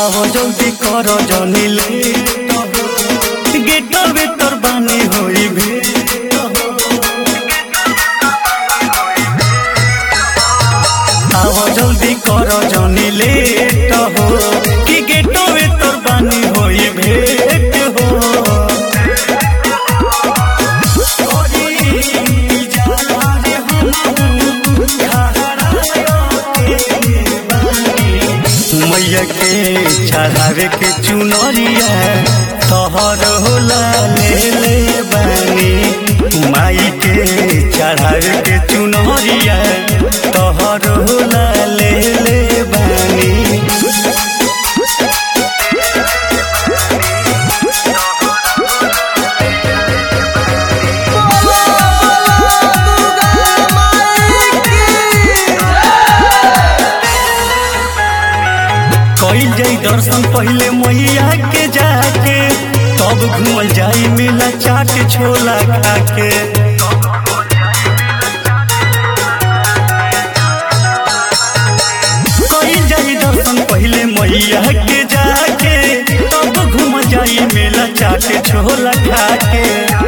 आओ जल्दी कर जनिले गेट भीतर बानी होई भेट आओ जल्दी कर जनिले हो कि गेट भीतर बानी होई भेट हो मैया के चढ़ावे के चुनरिया तोहर होला ले ले बानी माई के चढ़ावे के चुनरिया तोहर होला ले ले बानी कइल जाई दर्शन पहले मैया के जाके तब घूमल जाई मेला चाट छोला खाके कइल जाई दर्शन पहले मैया के जाके तब घूम जाई मेला चाट छोला खाके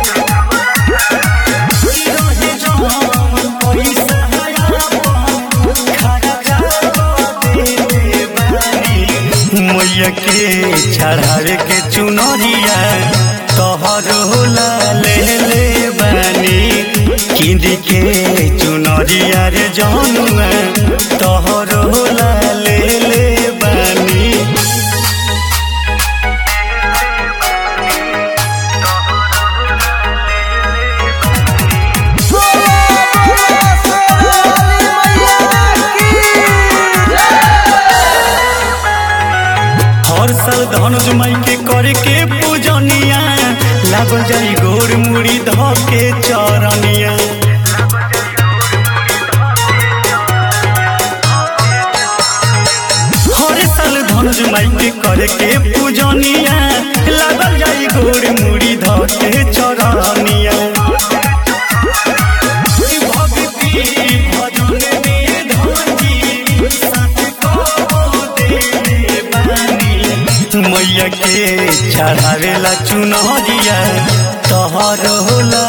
मैया के चढ़ावे के चुनरिया तोहर होला ले ले बानी किंदी के चुनरिया रे जनुआ तोहर होला ले ले बानी हर साल धनुष माई के करे के पूजनिया लागल जाई गोर मुड़ी ध के चरनिया हर साल धनुष माई के करे के पूजनिया लागल जाई गोर मुड़ी ध के चरनिया भक्ति भजन में धनी साथ को दे बानी मैया के चढ़ावेला चुनरिया तोहर होला